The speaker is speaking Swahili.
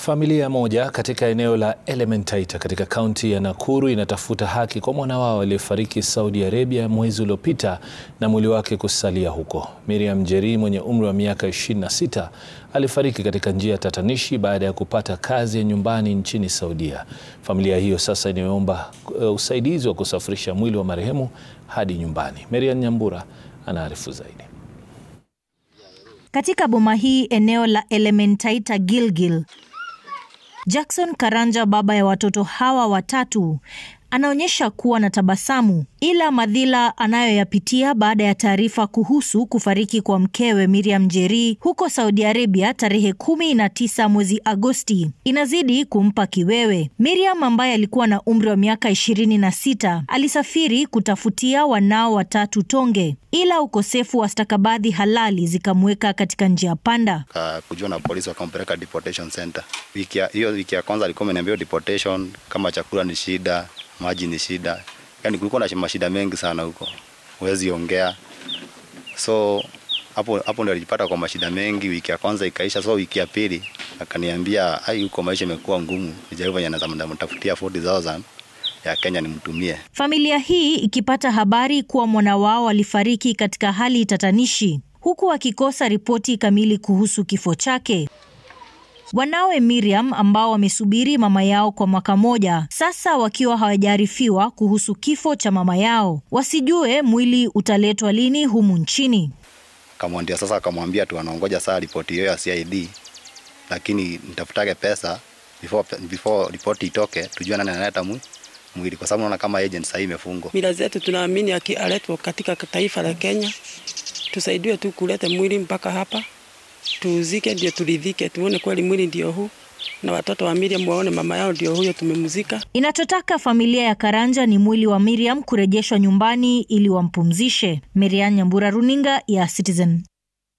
Familia moja katika eneo la Elementaita katika kaunti ya Nakuru inatafuta haki kwa mwana wao aliyefariki Saudi Arabia mwezi uliopita na mwili wake kusalia huko. Miriam Njeri mwenye umri wa miaka 26 alifariki katika njia tatanishi baada ya kupata kazi ya nyumbani nchini Saudia. Familia hiyo sasa imeomba uh, usaidizi wa kusafirisha mwili wa marehemu hadi nyumbani. Marian Nyambura anaarifu zaidi. Katika boma hii eneo la Elementaita Gilgil, Jackson Karanja, baba ya watoto hawa watatu, anaonyesha kuwa na tabasamu, ila madhila anayoyapitia baada ya taarifa kuhusu kufariki kwa mkewe Miriam Njeri huko Saudi Arabia tarehe kumi na tisa mwezi Agosti inazidi kumpa kiwewe. Miriam ambaye alikuwa na umri wa miaka ishirini na sita alisafiri kutafutia wanao watatu tonge, ila ukosefu wa stakabadhi halali zikamweka katika njia panda. kujua na polisi wakampeleka deportation center. Wiki ya- hiyo wiki ya kwanza alikuwa ameniambia deportation, kama chakula ni shida, maji ni shida, yani kulikuwa na mashida mengi sana huko, huwezi ongea. So hapo hapo ndio alijipata kwa mashida mengi. Wiki ya kwanza ikaisha, so wiki ya pili akaniambia, ai, huko maisha imekuwa ngumu, nijaribu venye naweza mtafutia 40000 ya Kenya nimtumie. Familia hii ikipata habari kuwa mwana wao alifariki katika hali tatanishi, huku akikosa ripoti kamili kuhusu kifo chake. Wanawe Miriam ambao wamesubiri mama yao kwa mwaka moja sasa, wakiwa hawajaarifiwa kuhusu kifo cha mama yao, wasijue mwili utaletwa lini humu nchini. Kamwambia sasa, akamwambia tu anaongoja saa ripoti hiyo ya CID, lakini nitafutage pesa before, before ripoti itoke, tujue nani analeta mwi- mwili, kwa sababu naona kama agent sahii imefungwa. Mila zetu tunaamini akialetwa katika taifa la Kenya, tusaidiwe tu kuleta mwili mpaka hapa tuuzike, ndio turidhike, tuone kweli mwili ndio huu, na watoto wa Miriam waone mama yao ndio huyo tumemzika. Inachotaka familia ya Karanja ni mwili wa Miriam kurejeshwa nyumbani ili wampumzishe. Miriam Nyambura, runinga ya Citizen.